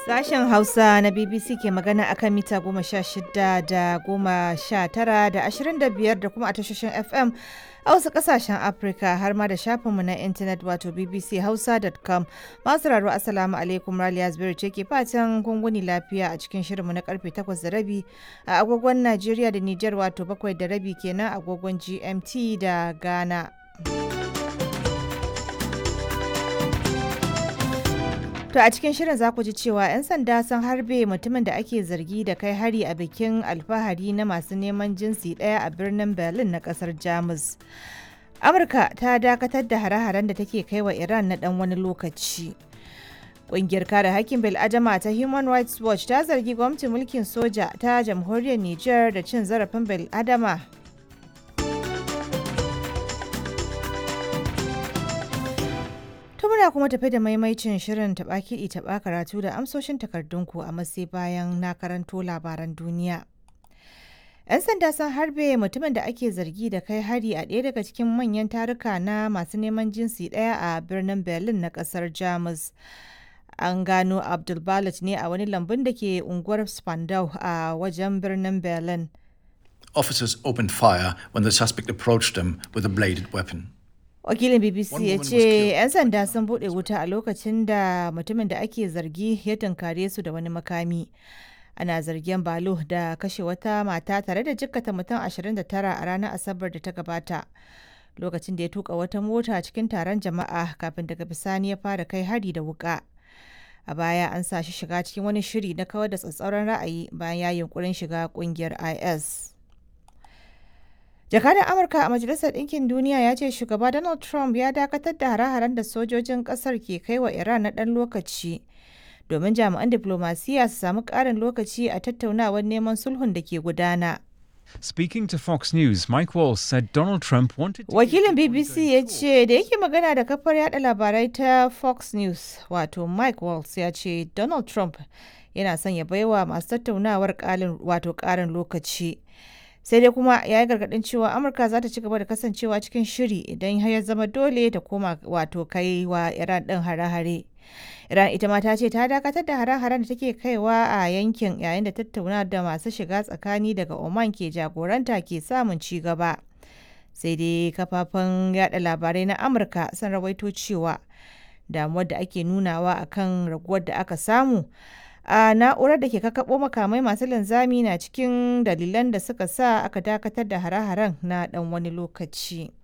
Sashen Hausa na BBC ke magana akan mita goma sha shida da goma sha tara da ashirin da biyar da kuma a tashoshin FM a wasu kasashen Afirka har ma da shafinmu na intanet wato bbchausa.com masu raro asalamu alaikum Raliya Zubairu ce ke fatan gunguni lafiya a cikin shirinmu na karfe takwas da rabi a agogon Najeriya da Nijar wato bakwai da rabi kenan agogon GMT da Ghana. To a cikin shirin za ku ji cewa 'yan sanda sun harbe mutumin da ake zargi da kai hari a bikin alfahari na masu neman jinsi ɗaya a birnin Berlin na ƙasar Jamus. Amurka ta dakatar da hare-haren da take kai wa Iran na ɗan wani lokaci. Ƙungiyar kare hakkin bil'adama ta Human Rights Watch ta zargi gwamnatin mulkin soja ta jamhuriyar Nijar da cin zarafin bil'adama To muna kuma tafi da maimaicin shirin taɓa kiɗi taɓa karatu da amsoshin takardunku a matsayi bayan na karanto labaran duniya. 'Yan sanda sun harbe mutumin da ake zargi da kai hari a ɗaya daga cikin manyan taruka na masu neman jinsi ɗaya a birnin Berlin na ƙasar Jamus. An gano Abdul ne a wani lambun da ke unguwar Spandau a wajen birnin Berlin. Officers opened fire when the suspect approached them with a bladed weapon. wakilin bbc One ya woman was ce killed. 'yan sanda sun bude wuta a lokacin da mutumin da ake zargi ya tunkare su da wani makami ana zargin balo da kashe wata mata tare da jikkata mutum 29 a ranar asabar da ta gabata lokacin da ya tuka wata mota cikin taron jama'a kafin daga bisani ya fara kai hari da wuka a baya an sa shi shiga cikin wani shiri na kawar da tsatsauran ra'ayi bayan ya yunkurin shiga kungiyar is Jakadan Amurka a Majalisar Ɗinkin Duniya ya ce shugaba Donald Trump ya dakatar da hare-haren da sojojin ƙasar ke kai wa Iran na ɗan lokaci domin jami'an diplomasiya su samu ƙarin lokaci a tattaunawar neman sulhun da ke gudana. Speaking to Fox News, Mike Walsh said Donald Trump wanted to Wakilin BBC ya ce da yake magana da kafar yada labarai ta Fox News wato Mike Walsh ya ce Donald Trump yana son ya baiwa masu tattaunawar ƙalin- wato ƙarin lokaci. sai dai kuma ya yi gargadin cewa amurka za ta ci gaba da kasancewa cikin shiri idan har ya zama dole ta koma wato kai wa iran din hare-hare iran ita ma ta ce ta dakatar da hare-haren da take kaiwa a yankin yayin da tattauna da masu shiga tsakani daga oman ke jagoranta ke samun ci gaba sai dai kafafen yada labarai na amurka sun rawaito cewa damuwar da ake nunawa akan raguwar da aka samu a na'urar da ke kakkaɓo makamai masu linzami na cikin dalilan da suka sa aka dakatar da hare-haren na ɗan wani lokaci.